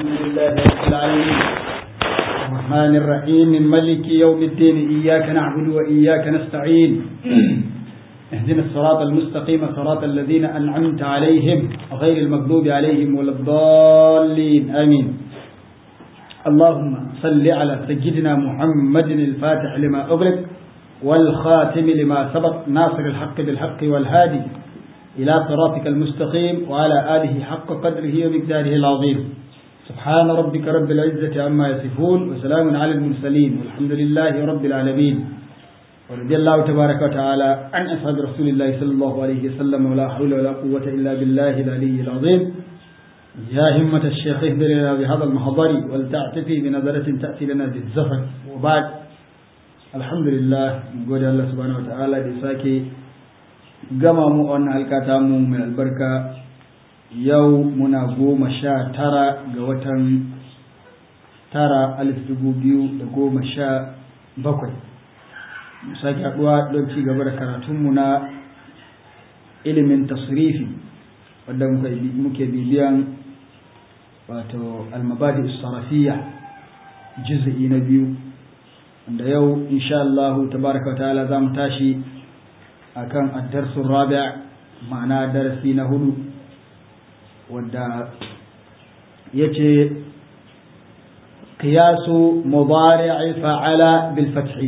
لله رب العالمين الرحمن الرحيم ملك يوم الدين إياك نعبد وإياك نستعين اهدنا الصراط المستقيم صراط الذين أنعمت عليهم غير المغضوب عليهم ولا الضالين آمين اللهم صل على سيدنا محمد الفاتح لما أغلق والخاتم لما سبق ناصر الحق بالحق والهادي إلى صراطك المستقيم وعلى آله حق قدره ومقداره العظيم سبحان ربك رب العزة عما يصفون وسلام على المرسلين والحمد لله رب العالمين ورضي الله تبارك وتعالى عن أصحاب رسول الله صلى الله عليه وسلم ولا حول ولا قوة إلا بالله العلي العظيم يا همة الشيخ اهدر لنا بهذا المحضر ولتعتفي بنظرة تأتي لنا بالزفر وبعد الحمد لله نقول الله سبحانه وتعالى بساكي gama mu wannan halkata mu mai albarka yau muna goma sha tara ga watan tara alif dubu biyu da goma sha bakwai sake haɗuwa don ci gaba da karatunmu na ilimin tasrifi wadda muke bibiyan wato almabadi sarafiya juz'i na biyu wanda yau insha Allah tabaraka wa ta'ala za mu tashi akan addarsun rabi' ma'ana darasi na hudu wadda ya ce kiyasu mubari'i fa'ala bil fathi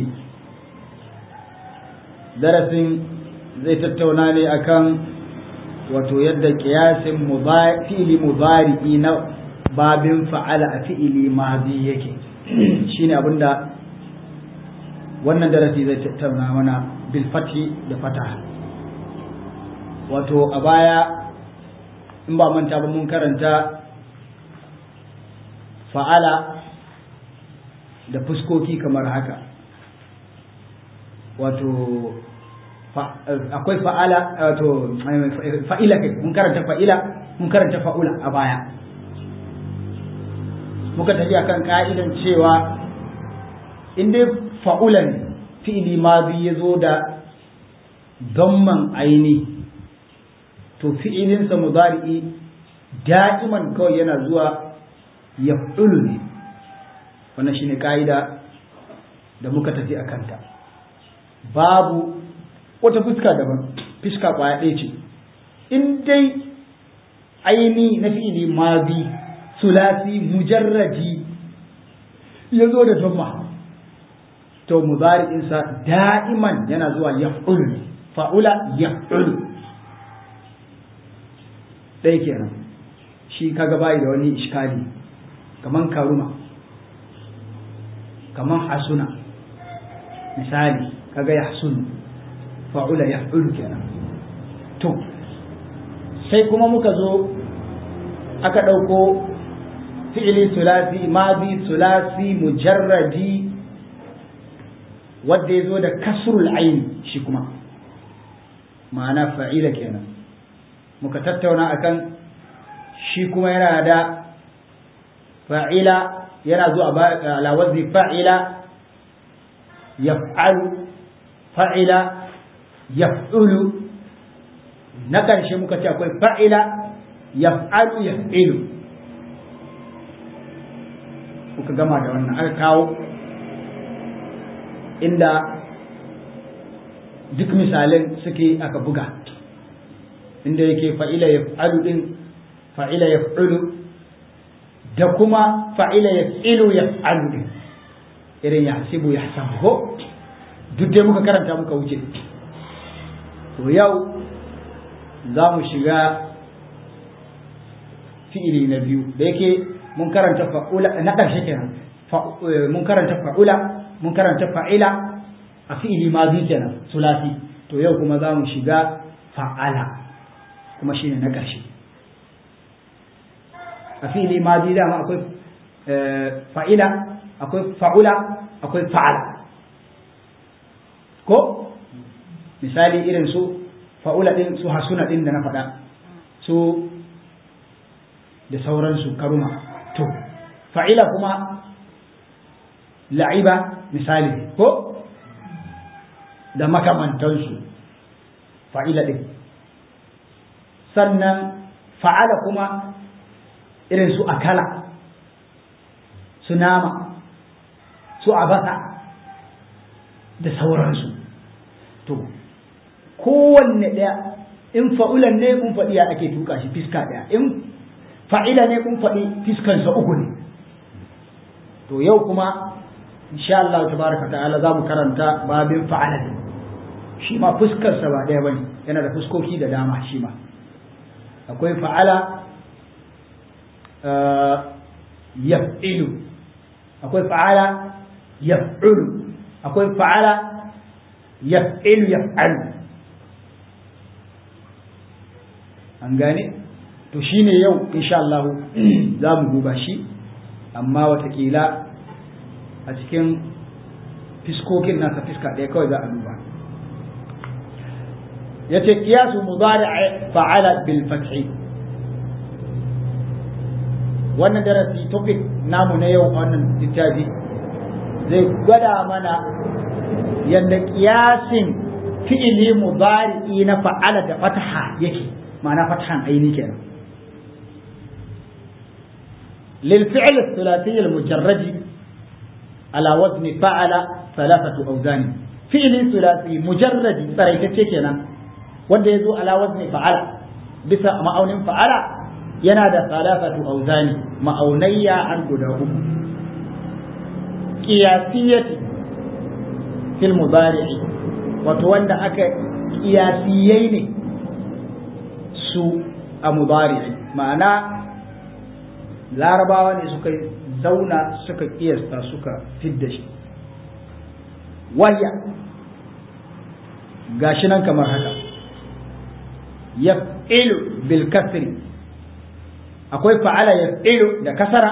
darasin zai tattauna ne akan wato yadda kiyasin fi'ili mubari'i na babin fa'ala a fi'ili mazi yake shine abinda wannan darasi zai tattauna mana bilfati da fataha wato a baya in ba manta ba mun karanta fa'ala da fuskoki kamar haka wato akwai fa'ala wato fa'ila kai mun karanta fa'ila mun karanta fa'ula a baya muka tafi akan ka'idan cewa in dai fa'ula ne fi'ili mazi ya zo da damman aini to fi'ilinsa mudari'i da'iman kawai yana zuwa ya ne wannan shine ka'ida da muka tafi a kanta babu wata fuska daban fuska kwaya ɗaya ce in dai aini na fi'ili mazi sulasi mujarradi ya zo da damma to mudari'insa da'iman yana zuwa yaf'ul fa'ula yaf'ul ɗaya kenan shi kaga bai da wani iskali kaman karuma kaman hasuna misali kaga yahsun fa'ula yaf'ul kenan to sai kuma muka zo aka ɗauko fi'ili sulasi madi sulasi mujarradi wadda ya zo da kasrul aini shi kuma ma'ana fa'ila kenan muka tattauna akan shi kuma yana da fa'ila yana zuwa ala wazni fa'ila yaf'alu fa'ila yaf'ulu na ƙarshe muka ce akwai fa'ila yaf'alu yaf'ilu muka gama da wannan aka kawo inda duk misalin suke aka buga inda yake fa'ila ya fa'alu ɗin fa'ila ya fa'ulu da kuma fa'ila ya fi'ilu ya fa'alu ɗin irin ya hasibu ya hasabu duk dai muka karanta muka wuce to yau za mu shiga fi'ili na biyu da yake mun karanta fa'ula na ƙarshe kenan mun karanta fa'ula mun karanta fa'ila a fi'ili mazi kenan sulasi to yau kuma za mu shiga fa'ala kuma shi ne na ƙarshe a fi'ili mazi dama akwai fa'ila akwai fa'ula akwai fa'ala ko misali irin su fa'ula ɗin su hasuna ɗin da na faɗa su da sauransu karuma to fa'ila kuma la'iba misali ko da makamantansu fa'ila ɗin sannan fa'ala kuma irin su akala su nama su abasa da sauransu to kowanne ɗaya in fa'ulan ne kun faɗi ya ake tuka shi fiska ɗaya in fa'ila ne kun faɗi fiskansa uku ne to yau kuma insha Allah tabaraka ta'ala za mu karanta babin fa'ala ne shi ma fuskarsa ba ɗaya bane yana da fuskoki da dama shi ma akwai fa'ala yaf'ilu akwai fa'ala yaf'ulu akwai fa'ala yaf'ilu yaf'alu an gane to shine yau insha Allah za mu duba shi amma watakila a cikin fiskokin nasa fiska ɗaya kawai za a duba ya ce kiyasu mudari fa'ala bil fathi wannan darasi topic namu na yau wannan littafi zai gwada mana yadda kiyasin fi'ili mudari na fa'ala da fataha yake ma'ana fatahan aini kenan للفعل الثلاثي المجرد على وزن فعل ثلاثة أوزان فعل ثلاثي مجرد فريتك كنا wanda ya zo ala wazni fa'ala bisa ma'aunin fa'ala yana da salafatu auzani ma'aunayya an guda uku qiyasiyati fil mudari'i wato wanda aka qiyasiyai ne su a mudari'i ma'ana larabawa ne suka zauna suka kiyasta suka fidda shi wahya gashi nan kamar haka yaf'ilu bil kasri akwai fa'ala yaf'ilu da kasara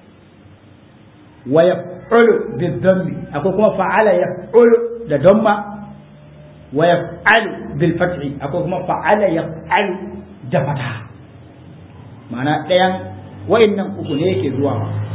wa yaf'ulu bil dhammi akwai kuma fa'ala yaf'ulu da damma wa yaf'alu bil fathi akwai kuma fa'ala yaf'alu da fataha ma'ana ɗayan wa'annan uku ne yake zuwa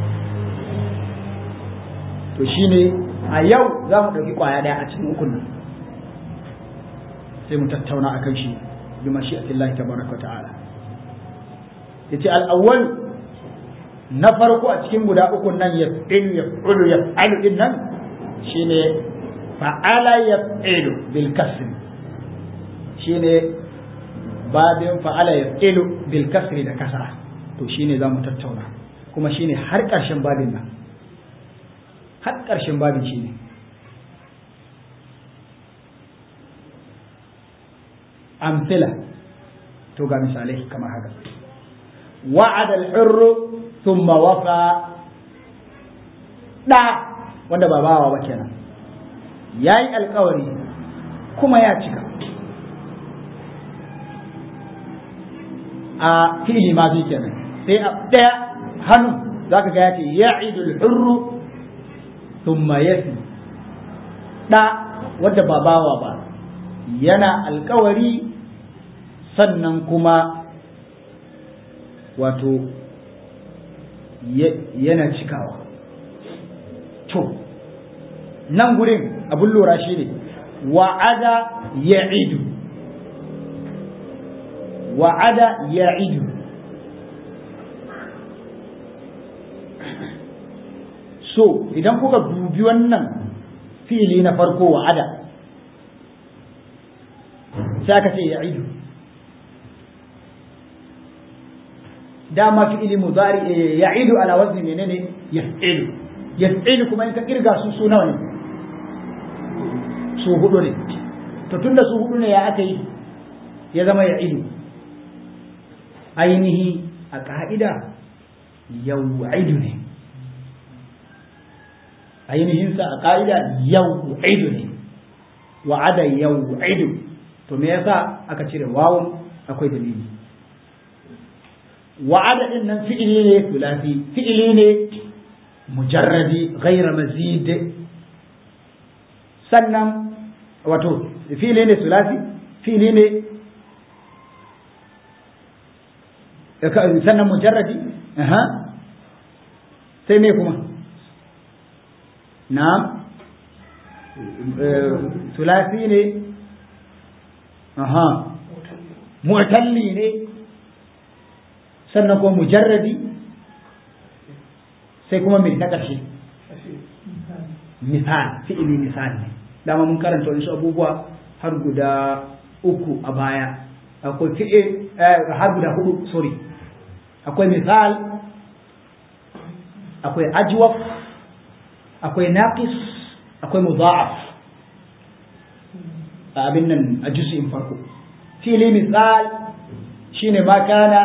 to shine a yau za mu ɗauki ƙwaya ɗaya a cikin ukun nan sai mu tattauna a kan shi bi mashi'atillahi tabaraka ta'ala yace al-awwal na farko a cikin guda ukun nan yaf'ilu yaf'ulu yaf'alu din nan shine fa'ala yaf'ilu bil kasri shine babin fa'ala yaf'ilu bil kasri da kasra to shine zamu tattauna kuma shine har ƙarshen babin nan har ƙarshen babin shine amsila to ga misalai kamar haka wa'ada al-hurru thumma wafa da wanda ba bawa ba kenan yayi alkawari kuma ya cika a fi'ili ma bi kenan sai a daya hannu zaka ga yace ya'idu al-hurru thumma yafi da wanda ba bawa ba yana alkawari sannan kuma wato yana cikawa to nan gurin abin lura shi ne wa'ada ya idu wa'ada ya idu so idan kuka dubi wannan fili na farko wa'ada sai aka ce ya idu dama fi'ili mudari ya'idu ala wazni menene yaf'ilu yaf'ilu kuma in ka kirga su su nawa ne su hudu ne to tunda su hudu ne ya aka yi ya zama ya'idu ainihi a ka'ida yau'idu ne ainihin sa a ka'ida yau'idu ne wa'ada yau'idu to me yasa aka cire wawun akwai dalili wa'ada din nan fi'ili ne thulathi fi'ili ne mujarradi ghayra mazid sannan wato fi'ili ne thulathi fi'ili ne sannan mujarradi aha sai me kuma na'am thulathi ne aha mu'talli ne sannan kuma mujarradi sai kuma mai na ƙarshe misal fi'ili misal ne dama mun karanta wasu abubuwa har guda uku a baya akwai fi'il har guda hudu sorry akwai misal akwai ajwaf akwai naqis akwai mudha'af a abin nan a juz'in farko fi'ili misal shine ma kana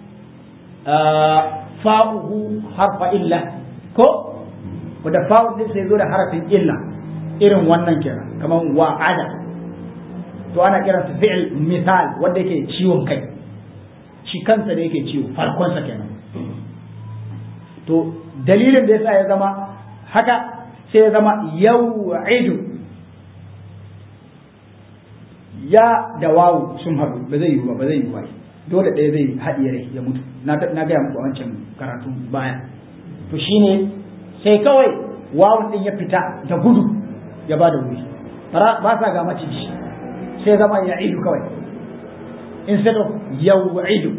fa'uhu harfa illa ko wanda fa'u din sai zo da harafin illa irin wannan kenan kamar wa'ada to ana kiran su fi'il misal wanda yake ciwon kai shi kansa da yake ciwo farkonsa kenan to dalilin da yasa ya zama haka sai ya zama yau'idu ya da wawu sun haɗu ba zai yi ba ba zai yi ba dole ɗaya zai haɗiye rai ya mutu na gaya muku a wancan karatu baya to shine sai kawai wawun ɗin ya fita da gudu ya ba da wuri ba sa ga maciji sai zama ya idu kawai instead of yau'idu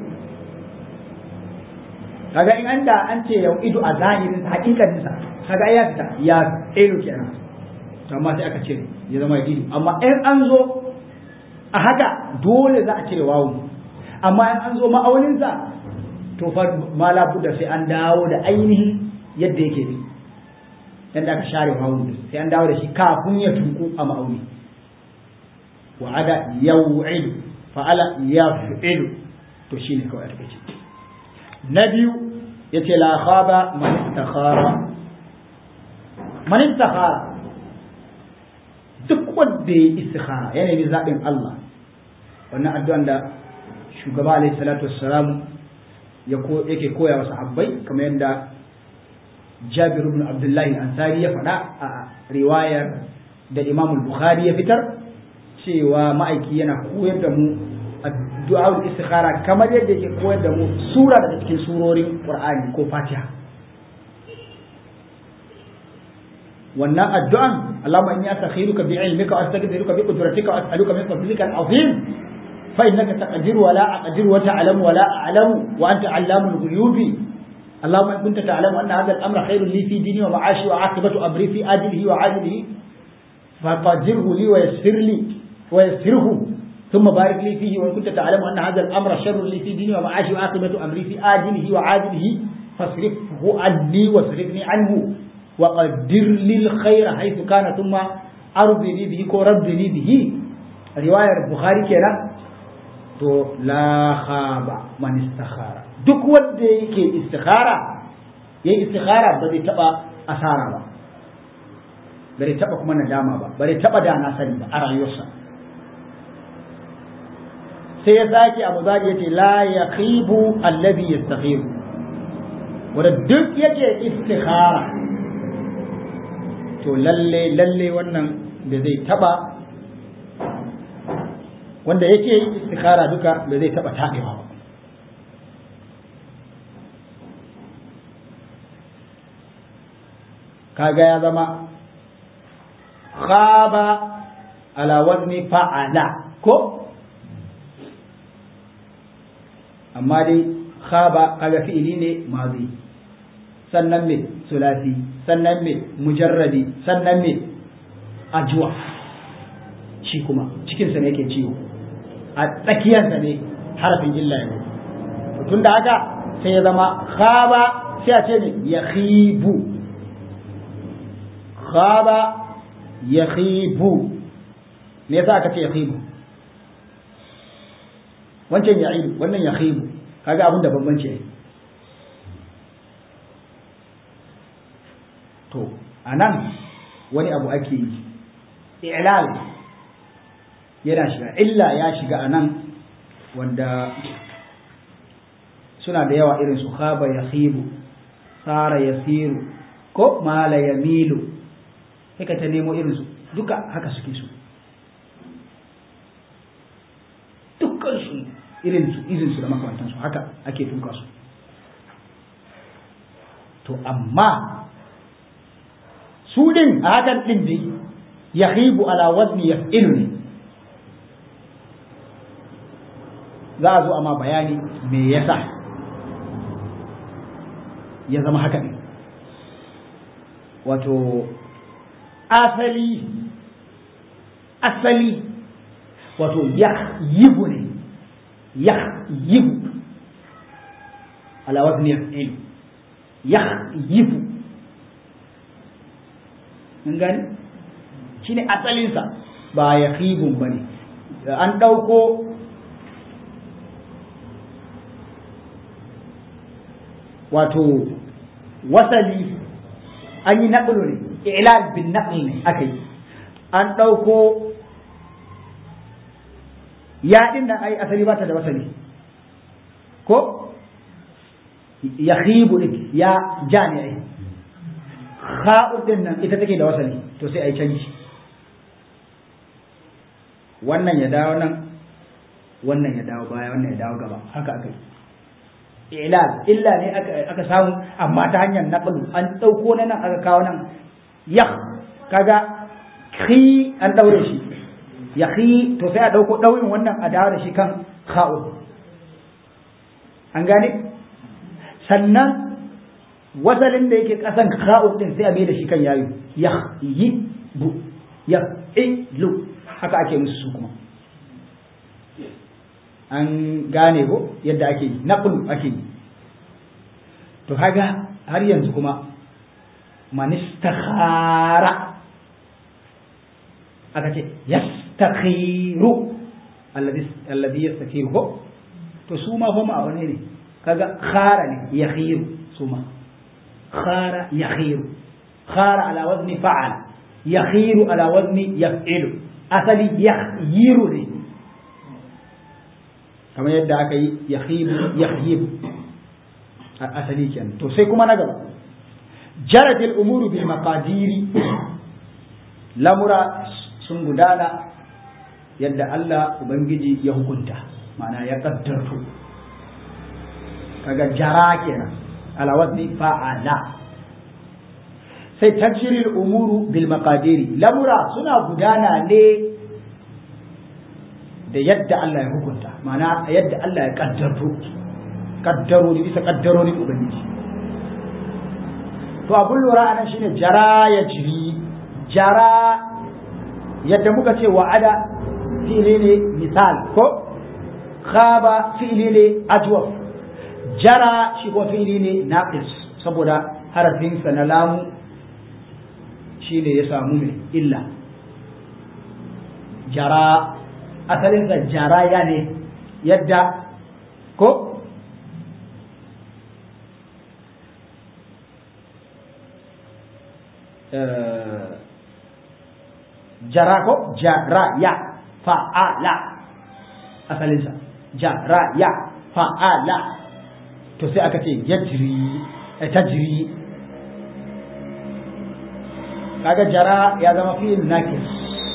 kaga in an da an ce yau'idu a zahirin hakikanin sa kaga ya fita ya idu kenan to amma sai aka cire ya zama ya idu amma in an zo a haka dole za a cire wawu amma in an zo ma'aunin sa to fa ma labudda sai an dawo da ainihin yadda yake bi yadda aka share wawu sai an dawo da shi kafin ya tuku a ma'auni wa'ada yau'idu fa'ala yaf'ilu to shine kawai a take na biyu yace la khaba man istakhara man istakhara duk wanda ya istikhara yana ne zaɓin Allah wannan addu'an da shugaba alaihi salatu wassalam yake koya wa sahabbai kamar yadda Jabir ibn Abdullah al-Ansari ya faɗa a riwayar da Imam al-Bukhari ya fitar cewa ma'aiki yana koyar da mu addu'ar istikhara kamar yadda yake koyar da mu sura daga cikin surorin Qur'ani ko Fatiha wannan addu'an Allahumma inni astakhiruka bi ilmika wa astaghfiruka bi qudratika wa as'aluka min fadlika al-azim fa innaka taqdiru wa la aqdiru wa ta'lamu wa la a'lamu wa anta 'allamul ghuyubi اللهم إن كنت تعلم أن هذا الأمر خير لي في ديني ومعاشي وعاقبة أمري في آجله وعاجله فقدره لي ويسر لي ويسره ثم بارك لي فيه وإن كنت تعلم أن هذا الأمر شر لي في ديني ومعاشي وعاقبة أمري في آجله وعاجله فاصرفه عني واصرفني عنه وقدر لي الخير حيث كان ثم أرضني به وربني به رواية البخاري كده to la khaba man istakhara duk wanda yake istikhara yayi istikhara ba zai taba asara ba bare taba kuma nadama ba bare taba da na sani ba a rayuwarsa sai ya sake abu zaki yace la yaqibu alladhi yastakhiru wanda duk yake istikhara to lalle lalle wannan da zai taba wanda yake yi istikhara duka da zai taba taɓewa ba kaga ya zama khaba ala wazni fa'ala ko amma dai khaba kaga fi'ili ne mazi sannan me sulasi sannan me mujarradi sannan me ajwa shi kuma cikinsa ne yake ciwo a tsakiyarsa ne harafin illa ne tun da haka sai ya zama khaba sai a ce ne ya khibu khaba ya khibu me yasa aka ce ya khibu wancan ya idu wannan ya khibu kaga abin da bambanci ne to anan wani abu ake yi i'lal yana shiga illa ya shiga a nan wanda suna da yawa irin su khaba ya khibu sara ya siru ko mala ya milu sai ka ta nemo irin su duka haka suke su dukkan su irin su irin su da makamantan su haka ake tuka su to amma su din a hakan din dai ya khibu ala wazni yaf'ilu ne za a zo a ma bayani me yasa ya zama haka ne wato asali asali wato ya yibu ne ya yibu ala wazni yaf'il ya yibu mun gani shine asalinsa ba ya khibun bane an ɗauko wato wasali an yi naƙulu ne ilal bin naƙl ne aka yi an ɗauko ya ɗin nan ai asali ba ta da wasali ko ya khibu ɗin ya ja ne ai kha'u ɗin nan ita take da wasali to sai ai canji wannan ya dawo nan wannan ya dawo baya wannan ya dawo gaba haka aka yi ilal illa ne aka samu amma ta hanyar naqlu an dauko na nan aka kawo nan ya kaga khi an daure shi ya khi to sai a dauko daurin wannan a dawo da shi kan kha'u an gane sannan wasalin da yake kasan kha'u din sai a mai da shi kan yayi ya yi bu ya ilu haka ake musu su kuma an gane ko yadda ake yi naqlu ake yi to kaga har yanzu kuma man istakhara aka ce yastakhiru alladhi alladhi yastakhiru ko to su ma fa ma ne kaga khara ne yakhiru su ma khara yakhiru khara ala wazni fa'al yakhiru ala wazni yaf'ilu asali yakhiru ne kamar yadda aka yi yakhibu yakhibu asali kenan to sai kuma na gaba jaratil umuru bil maqadiri lamura sun gudana yadda Allah ubangiji ya hukunta ma'ana ya kaddarto kaga jara kenan ala wazni fa'ala sai tajril umuru bil maqadiri lamura suna gudana ne da yadda Allah ya hukunta ma'ana yadda Allah ya kaddarto kaddarori bisa kaddarorin ubangiji to abun lura anan shine jara ya jiri jara yadda muka ce wa'ada fi'ili ne misal ko khaba fi'ili ne ajwaf jara shi ko fi'ili ne naqis saboda harafinsa na lamu shine ya samu mai illa jara asalinsa jaraya ne yadda ko jara ko jaraya fa'ala asalinsa jaraya fa'ala to sai aka ce yajri tajri kaga jara ya zama fi'il nakis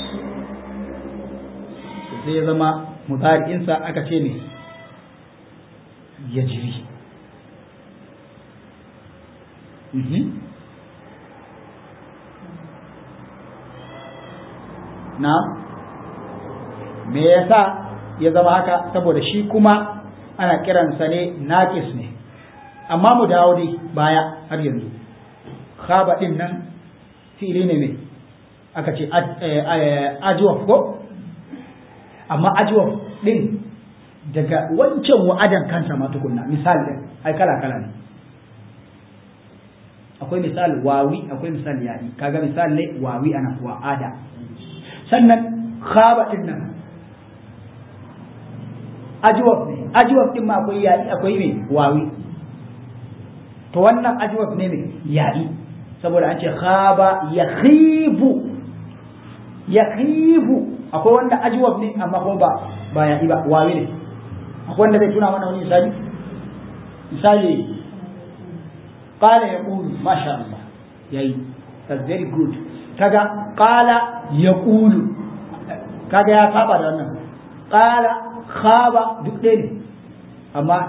sai ya zama mutari'insa aka ce ne yajri na me yasa ya zama haka saboda shi kuma ana kiransa ne nakis ne amma mu dawo dai baya har yanzu khaba din nan fili ne ne aka ce ajwaf ko amma ajwaf din daga wancan wa'adan kansa ma tukunna misali din ai kala kala ne akwai misal wawi akwai misal ya'i kaga misal ne wawi ana wa'ada sannan khaba din nan ajwab ne ajwab din ma akwai ya'i akwai me wawi to wannan ajwab ne ne ya'i saboda an ce khaba yakhibu yakhibu akwai wanda ajwab ne amma kuma ba ba ya'i ba wawi ne akwai wanda zai tuna mana wani misali misali qala yaqulu masha Allah yayi that's very good kaga qala yaqulu kaga ya saba da wannan qala khaba duk ɗaya ne amma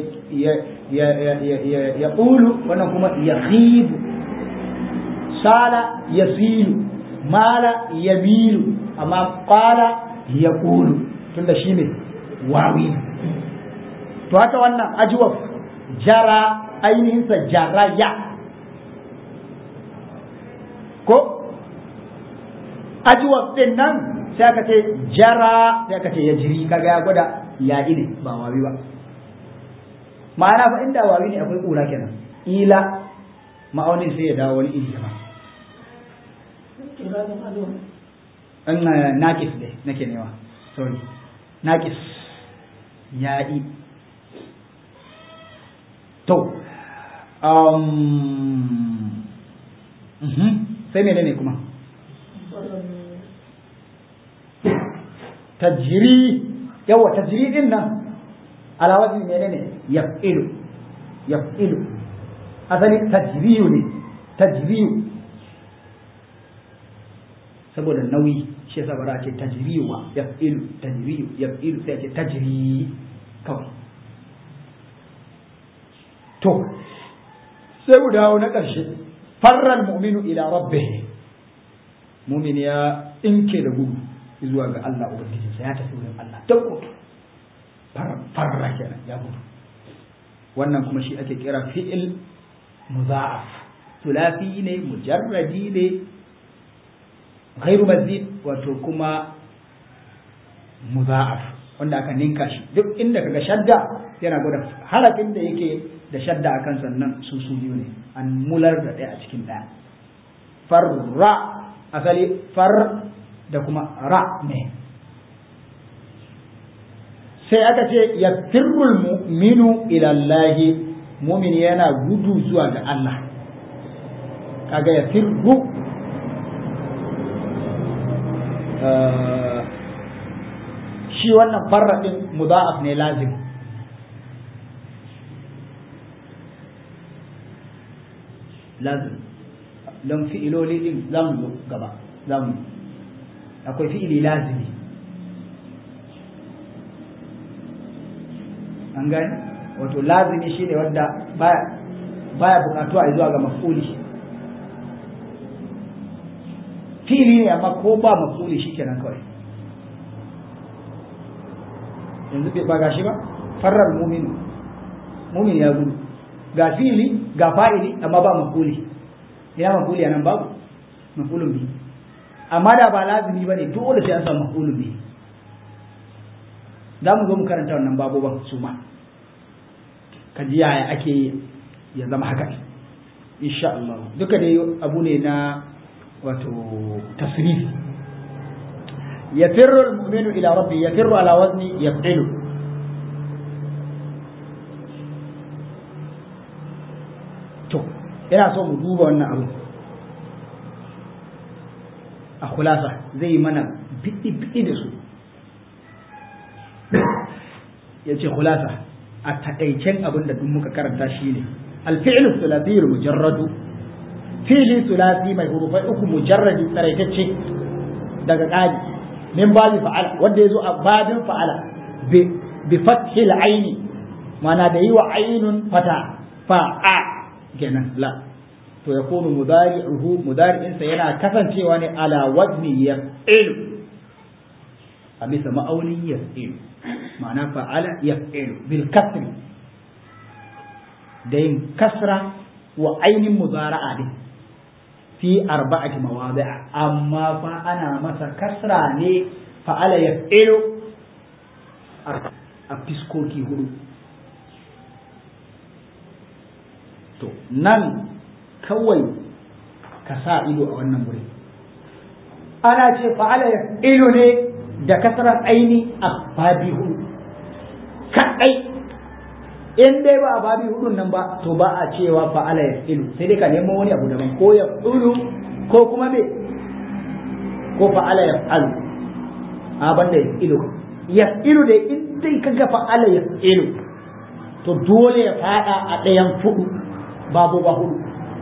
ya ƙulu wannan kuma ya khibu sala ya silu mala ya milu amma ƙala ya ƙulu tunda shi ne wawi to haka wannan ajiwaf jara ainihinsa jaraya ko ajwab din nan sai aka ce jara sai aka ce ya jiri kaga ya gwada ya ne ba wawi ba ma'ana fa inda wawi ne akwai kura kenan ila ma'aunin sai ya dawo wani iri ba an nakis dai nake newa sorry nakis ya'i to um, sai mene ne kuma tajiri yawa tajiri din nan alawazin mene ne yaf'ilu yaf'ilu asali tajriyu ne tajriyu saboda nauyi shi yasa bara ce tajriyu wa yaf'ilu tajriyu yaf'ilu sai ce tajri kawai to sai mu dawo na ƙarshe farral mu'minu ila rabbih mu'min ya inke da gudu zuwa ga Allah ubangijinsa ya tafi wurin Allah ta gudu farra kenan ya gudu wannan kuma shi ake kira fi'il muza'af tulafi ne mujarradi ne ghairu mazid wato kuma muza'af wanda aka ninka shi duk inda kaga shadda yana gwada harafin da yake da shadda a kan sannan su su biyu ne an mular da ɗaya a cikin ɗaya farra asali far da kuma ra ne sai aka ce ya firrul mu'minu ilallahi mumin yana gudu zuwa ga Allah kaga ya firru shi wannan farra ɗin mudha'af ne lazim lazim don fi'iloli din za mu zo gaba za mu akwai fi'ili lazimi an gani wato lazimi shi ne wanda baya bukatuwa a zuwa ga mafuli fi'ili ne amma ko ba mafuli shi kenan kawai yanzu ba gashi ba farar muminu mumin ya gudu ga fili ga fa'ili amma ba mafuli ina mafuli anan babu mafulun bi amma da ba lazimi bane dole sai an samu mafulun bi za mu zo mu karanta wannan baboban su ma ka ji yaya ake ya zama haka insha Allah duka dai abu ne na wato tasrif yafirru al-mu'minu ila rabbi yafirru ala wazni yaf'ilu to ina so mu duba wannan abu a kulasa zai yi mana biɗi-biɗi da su ya ce kulasa a taƙaicen abin da duk muka karanta shi ne alfi'il sulasiyul mujarradu fi'li sulasi mai hurufai uku mujarradi tsaraitacce daga ƙari min babi fa'ala wanda ya zo a babin fa'ala bi fathil aini mana da yi wa ainun fata fa'a kenan la to ya kunu mudari'uhu mudari'insa yana kasancewa ne ala wazni yaf'ilu a bisa ma'aunin yaf'ilu ma'ana fa'ala yaf'ilu bil kasri da yin kasra wa ainin muzara'a din fi arba'ati mawadi'a amma fa ana masa kasra ne fa'ala yaf'ilu a fiskoki hudu to nan kawai ka sa ido a wannan wuri ana ce fa'ala ya ilu ne da kasarar aini a babi hudu kaɗai in dai ba a babi hudun nan ba to ba a cewa fa'ala ya ilu sai dai ka nemo wani abu daban ko ya ilu ko kuma me ko fa'ala ya alu a banda ya ilu ya ilu dai in dai kaga fa'ala ya ilu to dole ya fada a ɗayan fudu babu ba hudu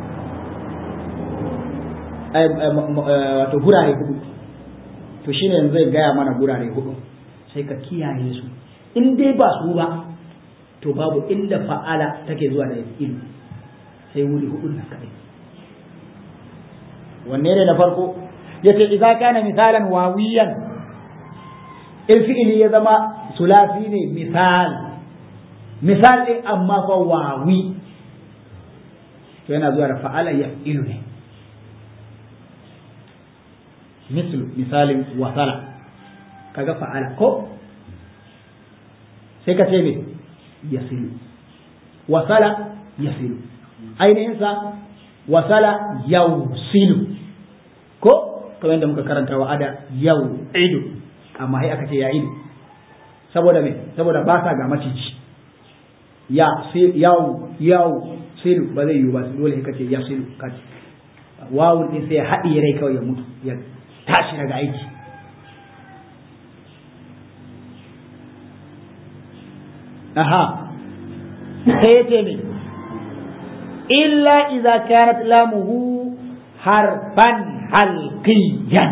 wato gurare hudu to shine yanzu zai gaya mana gurare hudu sai ka kiyaye su in dai ba su ba to babu inda fa'ala take zuwa da ilu sai wuri hudu nan kadai wanne ne na farko yace idza kana misalan wawiyan in fi'ili ya zama sulasi ne misal misal ɗin amma fa wawi to yana zuwa da fa'ala ya ilu ne mislu misalin wasala kaga fa'ala ko sai ka ce me yasilu wasala yasilu ainihin sa wasala yausilu ko kamar yadda muka karanta wa ada yau idu amma sai aka ce ya idu saboda me saboda ba sa ga maciji ya yau yau silu ba zai yiwu ba dole ka ce ya silu ka wawun din sai ya haɗiye rai kawai ya mutu ya tashi daga aiki aha sai ya ce me illa idza kanat lamuhu harfan halqiyan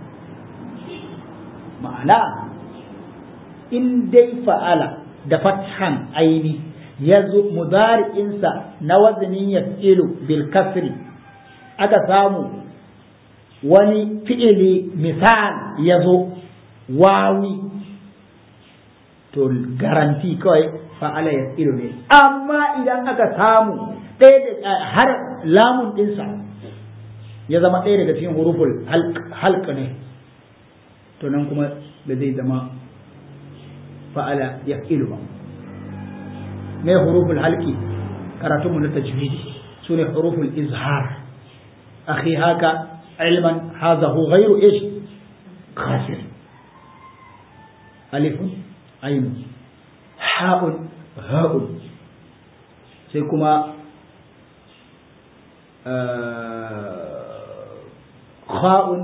ma'ana in dai fa'ala da fathan aini ya zo mudari'insa na wazanin ya bil kasri aka samu wani fi'ili misal ya zo wawi to garanti kawai fa'ala ya ne amma idan aka samu ɗaya da har lamun ɗinsa ya zama ɗaya daga cikin huruful halka ne to nan kuma da zai zama fa'ala ya ba me huruful halki karatunmu na tajwidi su ne huruful izhar akhi haka ilman hazahu ghairu ish khasir alifun ainun ha'un ha'un sai kuma kha'un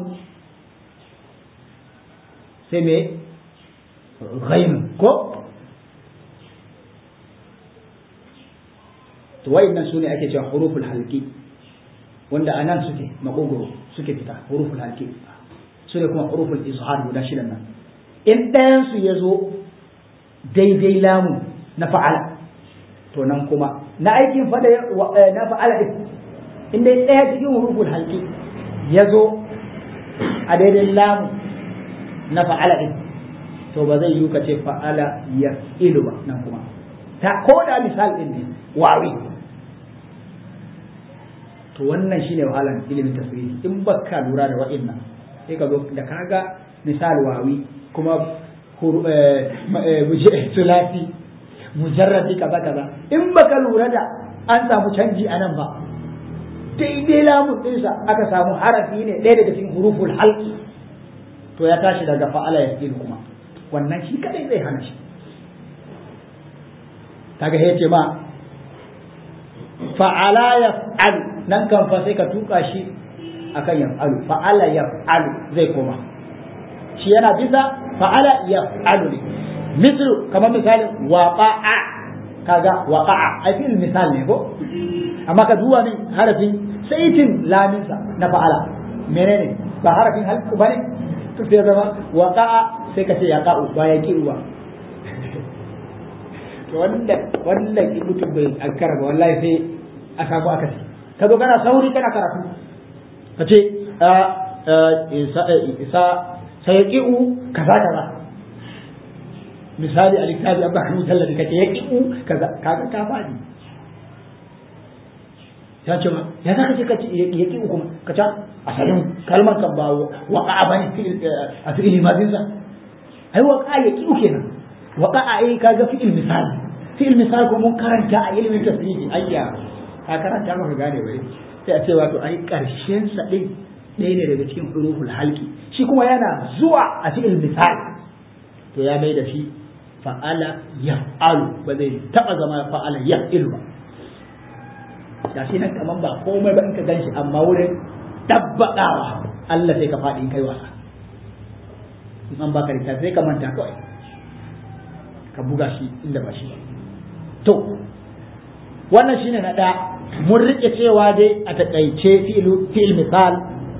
sai me ghainun ko to wayannan sune ake cewa huruful halqi wanda anan suke makogoro suke fita huruful halqi sune kuma huruful izhar guda shidan nan in ɗayan su yazo daidai lamu na fa'ala to nan kuma na aikin fada na fa'ala din in dai ɗaya cikin huruful halqi yazo a daidai lamu na fa'ala din to ba zai yi ka ce fa'ala ya ilu ba nan kuma ta ko da misal din ne wawi to wannan shine wahalan ilimin tasiri in baka lura da wa'annan sai ka zo da kaga misal wawi kuma sulasi mujarrabi kaza kaza in baka lura da an samu canji a nan ba daidai lamun ɗinsa aka samu harafi ne ɗaya daga cikin huruful halki to ya tashi daga fa'ala ya kuma wannan shi kadai zai hana shi kaga ya ce ma fa'ala ya fa'alu nan kan fa sai ka tuka shi akan ya fa'alu fa'ala ya fa'alu zai koma shi yana bisa fa'ala ya fa'alu ne mislu kamar misalin waqa'a kaga waqa'a ai fil misal ne ko amma ka duba min harafin saitin laminsa na fa'ala menene ba harafin halku bane to sai zama waqa'a sai ka ce ya ka'u ba ya ki ba to wanda wanda ki mutum bai ankara ba wallahi sai a samu akasi ka zo kana sauri kana karatu ka ce isa sai ya ki'u kaza kaza misali a littafi abba kan mutallafi ka ce ya ki'u kaza kaga ka faɗi ya ce ma ya za ka ce ka ce ya ki'u kuma ka ce asalin kalmar kan ba waƙa'a bane a fi'il mazinsa ai waƙa'a ya ki'u kenan waƙa'a ai kaga fi'il misali fi'il misali ko mun karanta a ilimin tasiri ayya ka karanta maka gane bare sai a ce wato ai karshen sa din ɗaya ne daga cikin huruful halki shi kuma yana zuwa a fi'il misali to ya mai da shi fa'ala yaf'alu ba zai taba zama fa'ala yaf'ilu ba da shi nan kaman ba komai ba in ka ganshi amma wurin tabbadawa Allah sai ka faɗi in kai wasa in an baka littafi sai ka manta kawai ka buga shi inda ba shi ba to wannan shine na ɗaya mun rike cewa dai a taƙaice fi'il misal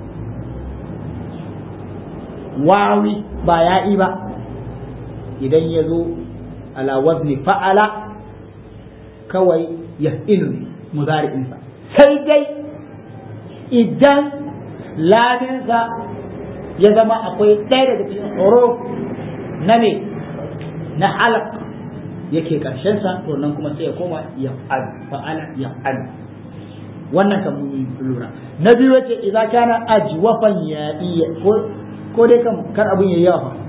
wawi ba ya'i ba idan ya zo ala wazni fa'ala kawai ya ne muzari'insa sai dai idan ladinsa ya zama akwai ɗaya daga cikin huruf na ne na halak yake sa to nan kuma sai ya koma ya fa'ala ya wannan kan mun lura na biyu yace idza kana ajwafan ya iya ko ko dai kan kar abun yayi yawa fa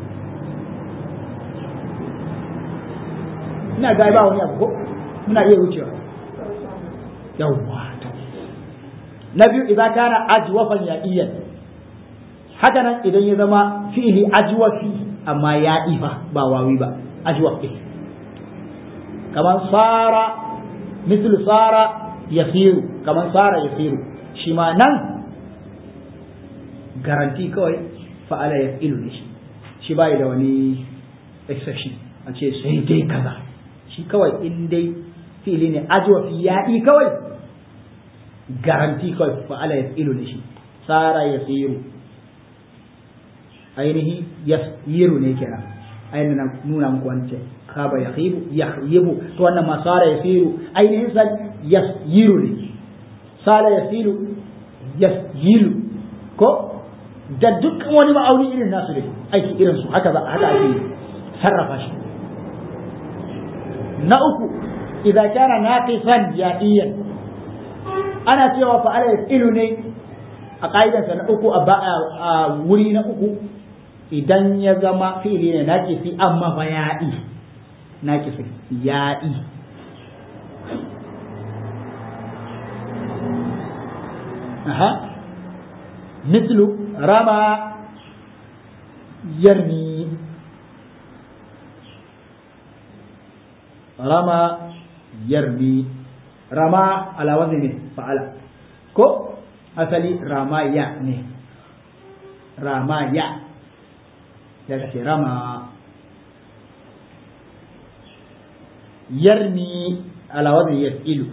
ina ga ba wani abu ko muna iya wucewa yawwa to na biyu idza kana ajwafan ya iya haka nan idan ya zama fi'ili ajwafi amma ya ifa ba wawi ba ajwaf ɗin kamar sara mislu sara yasiru kamar sara yasiru shi ma nan garanti kawai fa'ala ya ilu ne shi shi bai da wani exception a ce sai dai kaza shi kawai in dai fili ne ajwafi yaɗi kawai garanti kawai fa'ala ya ilu ne shi sara yasiru ainihi yasiru ne kenan ainihin na nuna muku wance kaba ya khibu ya yibu to wannan ma sara yasiru ainihin sa yasiru ne sara yasiru yasiru ko da dukkan wani ma'auni irin nasu ne aiki irin su haka haka ake sarrafa shi na uku idan kana naqisan ya'iyan ana cewa fa ala yasilu ne a ka'idansa na uku a wuri na uku idan ya zama fi'ili ne naƙisi amma fa ya'i naƙisi ya'i aha mislu rama yarmi rama yarmi rama ala wazni ne fa'ala ko asali rama ya ne rama ya daga ce rama yarmi alawazin yas'ilu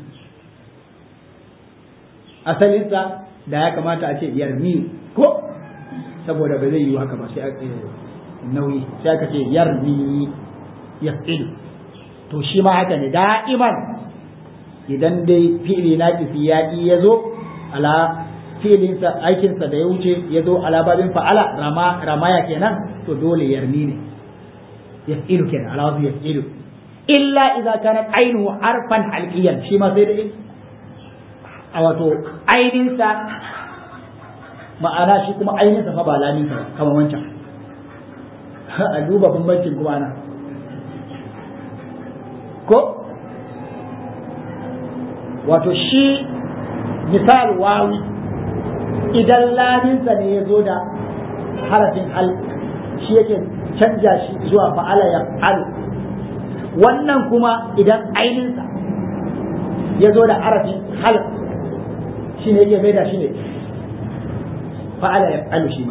asalinsa da ya kamata a ce yarmi ko saboda ba zai yi haka ba sai nauyi sai aka ce yarmi yas'ilu to shi ma haka ne da'iman idan dai fi'ili na ya ya zo ala filinsa aikinsa da ya wuce ya zo alababin fa'ala rama ramaya kenan to dole yarni ne yas'ilu kenan alawazu yas'ilu illa idza kana ainihu harfan halqiyan shi ma sai da a wato aininsa ma'ana shi kuma aininsa fa ba lamin sa kamar wancan a duba bambancin kuma ana ko wato shi misal wawi idan laminsa ne ya zo da harafin al shi yake canja shi zuwa fa'ala ya al wannan kuma idan aininsa ya zo da harafin hal shi ne yake mai da shi ne fa'ala ya al shi ma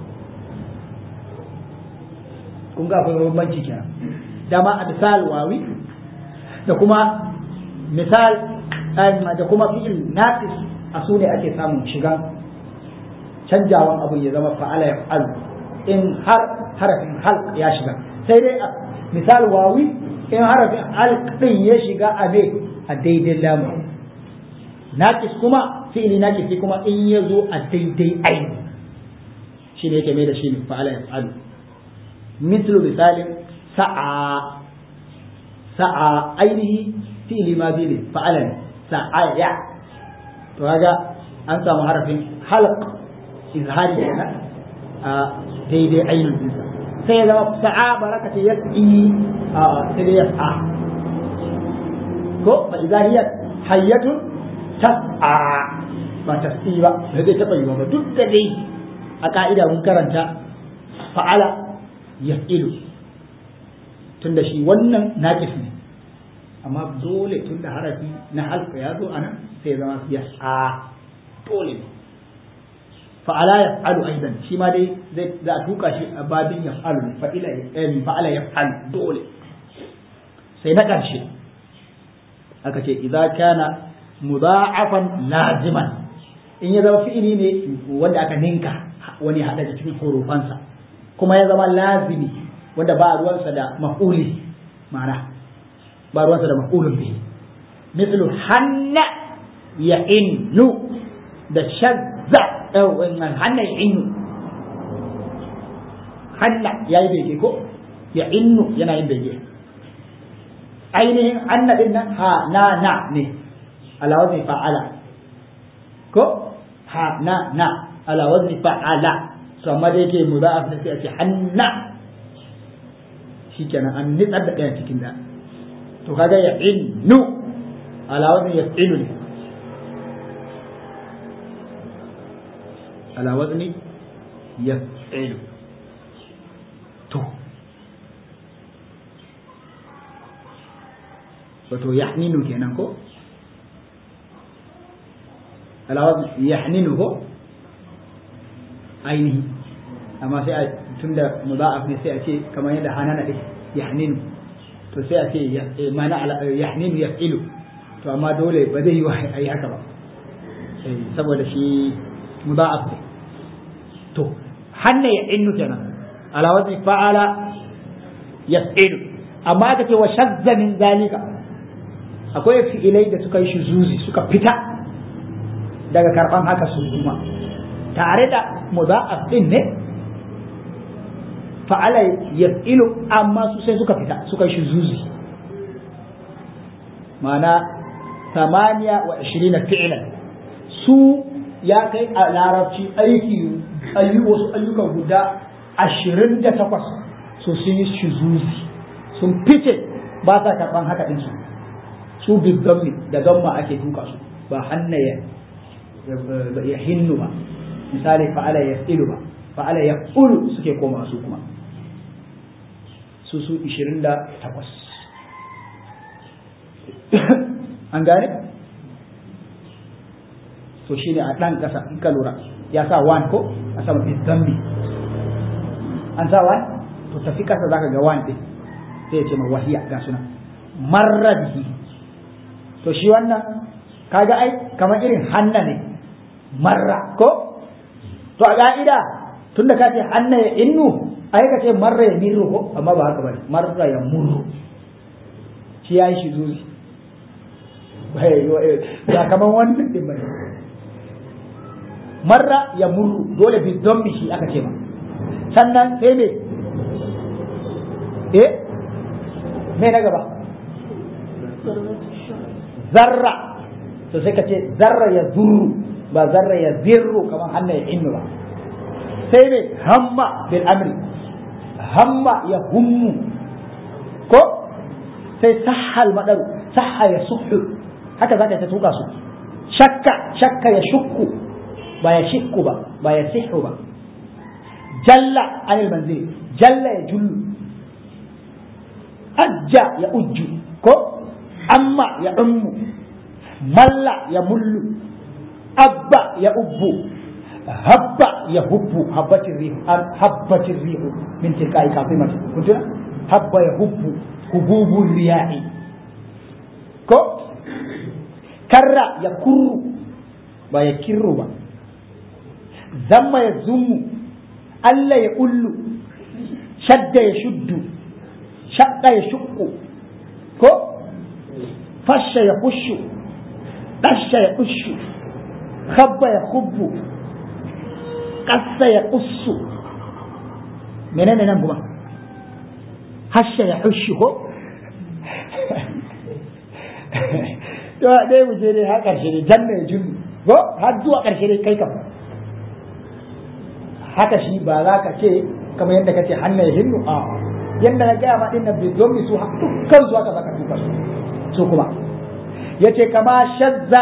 kun ga akwai bambanci kenan dama a misal wawi da kuma misal da kuma fi'il naqis a su ne ake samun shigan canjawan abu ya zama fa'ala ya fa'alu in har harafin halq ya shiga sai dai a misal wawi in harafin halq din ya shiga a ne a daidai lamu naqis kuma fi'ili naqis kuma in ya zo a daidai aini shi ne yake mai da shi ne fa'ala ya fa'alu mislu misalin sa'a sa'a ainihi fi'ili ma bi ne fa'ala ne sa'aya to kaga an samu harafin halq izhari kenan a daidai ainihin dinsa sai ya zama sa'a baraka ce yas'i a sai dai yas'a ko fa idza hiya hayyatun tas'a ba tas'i ba da zai taba yiwa ba duk da dai a ka'ida mun karanta fa'ala yas'ilu tunda shi wannan naqis ne amma dole tun da harafi na halka ya zo a nan sai zama ya sa dole ne fa'ala ya fa'alu aidan shi ma dai zai za a tuka shi a babin ya fa'alu ne fa'ila ya fa'ala ya fa'alu dole sai na ƙarshe aka ce idza kana mudha'afan laziman in ya zama fi'ili ne wanda aka ninka wani hada cikin hurufansa kuma ya zama lazimi wanda ba ruwansa da maf'uli ma'ana ba ruwansa da maf'ulun bihi mithlu hanna ya innu da shazza wannan hanna ya innu hanna ya yi bege ko ya innu yana yin bege ainihin hanna din nan ha na na ne alawazin fa'ala ko ha na na ala wazni fa'ala to amma da yake mudaf ne sai a ce hanna shikenan an nitsar da ɗaya cikin da to kaga ya innu ala wazni yaf'ilu ne ala wazni yaf'ilu to wato yahninu kenan ko ala wazni yahninu ko ainihi amma sai a tunda mudaf ne sai a ce kamar yadda hanana ɗin yahninu to sai a ce mana yahninu yaf'ilu to amma dole ba zai yi wa a yi haka ba saboda shi mudaf ne to hanna ya innu kenan ala wazni fa'ala yaf'ilu amma aka ce wa shazza min zalika akwai fi'ilai da suka yi shuzuzi suka fita daga karban haka su kuma tare da mudaf din ne fa'ala yaf'ilu amma su sai suka fita suka yi shuzuzi ma'ana samaniya wa ashirina fi'lan su ya kai a larabci aiki ayi wasu ayyukan guda ashirin da takwas so sun yi shuzuzi sun fice ba sa karɓan haka ɗin su su biggammi da gamma ake tuka su ba hanna ya ya hinnu ba misali fa'ala ya ilu ba fa'ala ya ulu suke koma su kuma su su ishirin da takwas an gane to shine a ɗan ƙasa in ka lura ya sa wan ko a sama fi zambi an sa wan to tafi ƙasa zaka ga wan ɗin sai ya ce ma wahiya ga suna marra bihi to shi wannan kaga ai kamar irin hanna ne marra ko to a ka'ida tunda ka ce hanna ya innu ai ka ce marra ya mirru ko amma ba haka bane marra ya murru shi ya yi shi zuzi ba kamar wannan din bane marra ya murru dole bi don shi aka ce ma sannan sai me eh me na gaba zarra to sai ka ce zarra ya zurru ba zarra ya zirru kamar hannu ya innu ba sai me hamma bil amri hamma ya hummu ko sai sahal madaru sahha ya suhu haka zaka ta tuka su shakka shakka ya shukku ba ya shikku ba ba ya sihu ba jalla anil manzil jalla ya jullu ajja ya ujju ko amma ya ummu malla ya mullu abba ya ubbu habba ya hubbu habbatin rihu habbatin rihu min tilkai kafimati kuntuna habba ya hubbu hububun riyahi ko karra ya kurru ba ya kirru ba zamma ya zummu Allah ya ullu shadda ya shuddu shadda ya shukku ko fasha ya kushu dasha ya kushu khabba ya khubbu qassa ya qussu menene nan kuma hasha ya hushu ko to dai mu je dai har karshe ne janna ya junnu ko har zuwa karshe dai kai kam haka shi ba za ka ce kamar yadda ka ce hannu ya hinnu a yadda na gaya ma dinnan bai zomi su dukkan su haka za ka tuka su su kuma ya ce kama shazza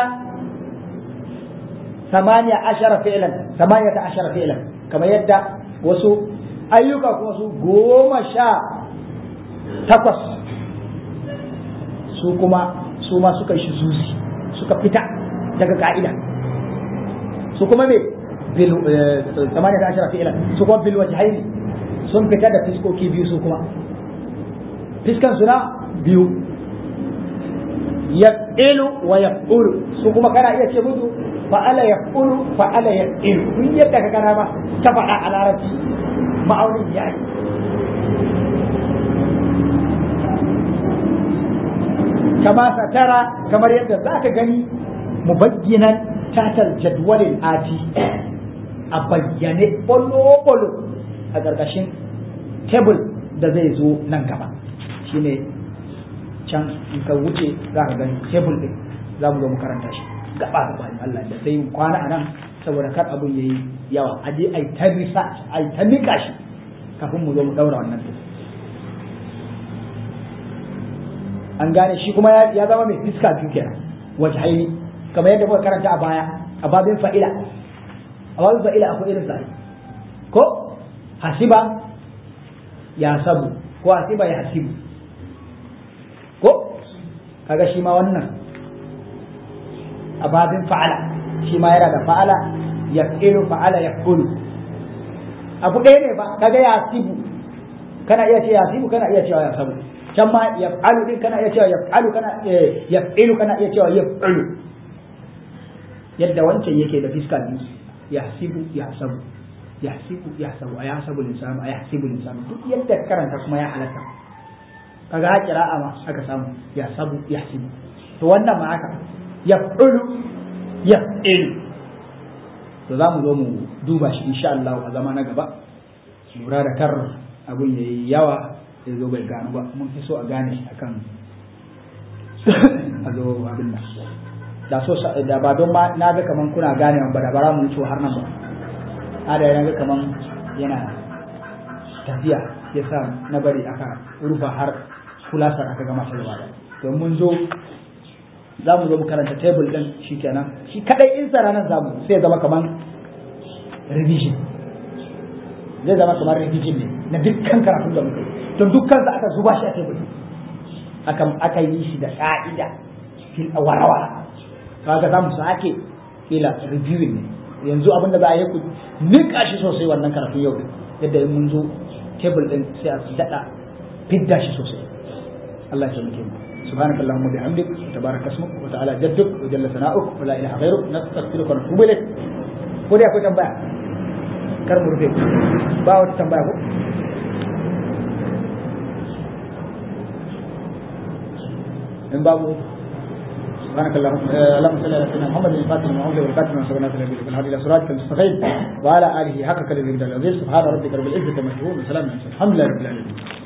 samaniya ashara fi'lan samaniya ta ashara fi'lan kamar yadda wasu ayyuka kuma su goma sha takwas su kuma su ma suka shi zuzi suka fita daga ka'ida su kuma me ثمانية عشر فعلا سكون بالوجهين sun fita da fiskoki biyu su kuma fiskan suna biyu yaf'ilu wa yaf'ulu su kuma kana iya ce musu fa'ala yaf'ulu fa'ala yaf'ilu duk yadda ka kana ba ta faɗa a larabci ma'aunin ya yi kama satara kamar yadda za ka gani mubagginan tatal jadwalin ati a bayyane bolo-bolo a ƙarƙashin tebul da zai zo nan gaba shine can in ka wuce za ka gani tebul ɗin za mu zo mu karanta shi gaba gaba in Allah da sai kwana a nan saboda kar abun yayi yawa a je ai ta research ai ta nika shi kafin mu zo mu daura wannan an gane shi kuma ya zama mai fiska biyu kenan wace haini kamar yadda muka karanta a baya a babin fa'ila a babin fa'ila akwai irin sa ko hasiba ya sabu ko hasiba ya hasibu ko kaga shi ma wannan a babin fa'ala shi ma yana da fa'ala ya fi'ilu fa'ala ya kulu abu ɗaya ne ba kaga ya hasibu kana iya ce ya hasibu kana iya cewa ya sabu can ma ya fa'alu din kana iya cewa ya fa'alu kana ya fi'ilu kana iya cewa ya fi'ilu yadda wancan yake da fiska biyu ya hasibu ya sabu ya hasibu ya sabu a ya sabu linsanu a ya hasibu linsanu duk yadda karanta kuma ya halatta kaga ha kira'a ma aka samu ya sabu ya hasibu to wannan ma haka ya fi'ilu ya fi'ilu to za mu zo mu duba shi insha Allah a zama na gaba lura da kar abun yayi yawa ya zo bai gano ba mun fi so a gane shi akan a zo abin nan da so da ba don ma na ga kaman kuna gane ba da bara mu wuce har nan ba a da yana ga kaman yana tafiya ya sa na bari aka rufa har kulasar aka gama shi gaba da to mun zo za mu zo mu karanta table din shikenan shi kadai in sa ranar zamu sai zama kaman revision zai zama kamar revision ne na dukkan karatun da muke to dukkan sa aka zuba shi a table aka aka yi shi da ka'ida fil warawa kaga za mu sake kila reviewing ne yanzu abin da za a yi ku nika shi sosai wannan karatun yau yadda in mun zo table din sai a dada fidda shi sosai Allah ya taimake mu سبحانك اللهم وبحمدك وتبارك اسمك وتعالى جدك وجل ثناؤك ولا اله غيرك نستغفرك ونتوب اليك ko dai akwai tambaya kar mu rufe ba wata tambaya ko in babu سبحانك اللهم اللهم صل على سيدنا محمد الفاتح المعوذ والخاتم من سبحانه وتعالى بالهادي الى صراطك المستقيم وعلى اله حق كلمه العزيز سبحان ربك رب العزه عما يصفون وسلام على الحمد لله رب العالمين